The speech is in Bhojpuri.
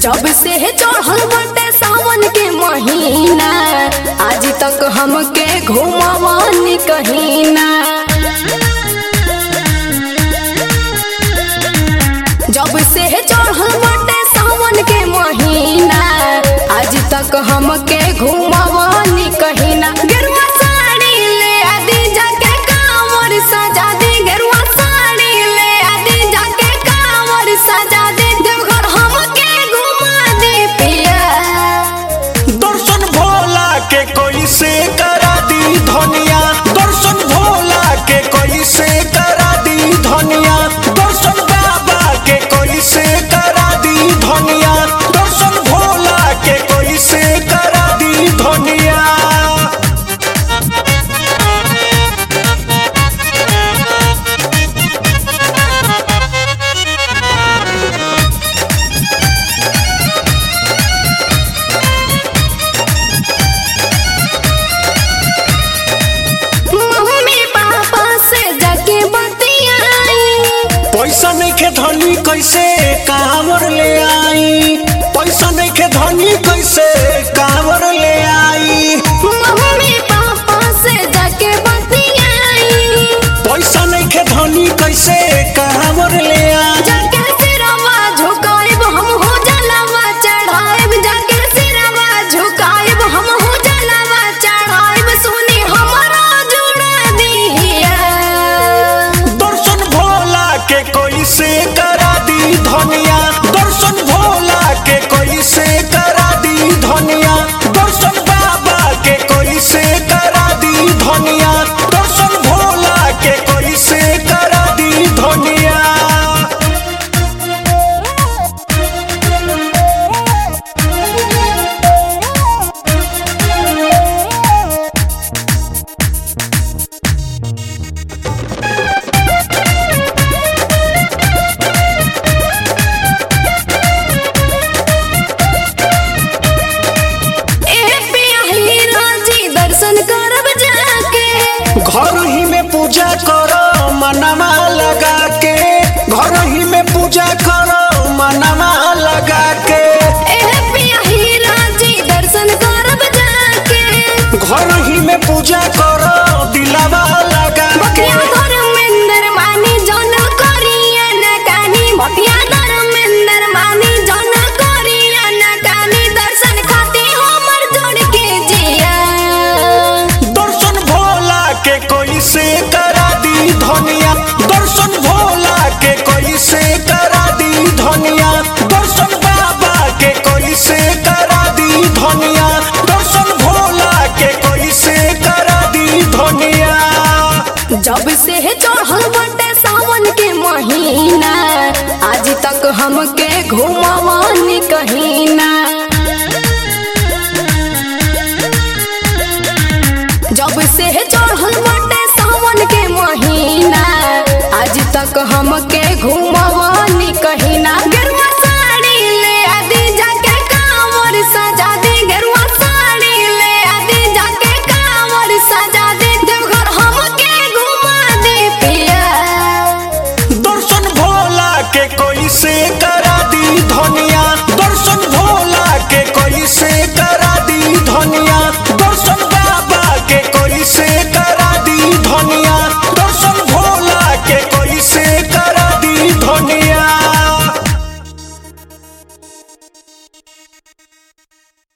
जब से चढ़ल बटे सावन के महीना आज तक हमके घुमावानी कहीं ना जब से चढ़ल बटे सावन के महीना आज तक हमके घुमावानी कहीं ना गेरुआ साड़ी ले आदि जाके कांवर सजा दे गेरुआ साड़ी ले आदि जाके कांवर सजा दे देवघर हमके घुमा दे पिया दर्शन भोला के कोई से करा दी धनिया दर्शन भोला के कोई से करा दी धनिया दर्शन बाबा के कोई से करा दी धनिया दर्शन भोला के कोई से करा दी धनिया मम्मी पापा से जाके बतियाई पैसा नहीं के धनी कैसे कांवर ले आई पैसा नहीं के धनी कैसे कांवर ले आई मम्मी पापा से जाके बतियाई पैसा नहीं के धनी कैसे कांवर ले आई जाके सिरवा झुकाएब हम हो जलवा चढ़ाएब जाके सिरवा झुकाएब हम हो जलवा चढ़ाएब सुनी हमारा जुड़ा दिया दर्शन भोला के कोई से करा दी धनिया दर्शन भोला के कोई से करा दी धनिया दर्शन बाबा के कोई से करा दी धनिया दर्शन भोला के कोई से करा दी धनिया ए पिया हीरा जी दर्शन करब जाके घर ही में पूजा करो मनमा लगा के घर ही में पूजा करो मनमा लगा के ए पिया हीरा जी दर्शन करब जाके घर ही में पूजा करो दिलावा लगा के बकिया धर्मेंद्र मानी जन करिया न कानी बकिया धर्मेंद्र मानी जन करिया न कानी दर्शन खाती हमर जोड़ के जिया दर्शन भोला के कोई से करा दी धनिया दर्शन भोला के कोई से करा दी धनिया दर्शन बाबा के कोई से करा दी धनिया दर्शन भोला के कोई से करा दी धनिया जब से चढ़ल बटे सावन के महीना आज तक हमके घुमावानी कहीं ना जब से चढ़ल बटे सावन के महीना आज तक हमके घुमा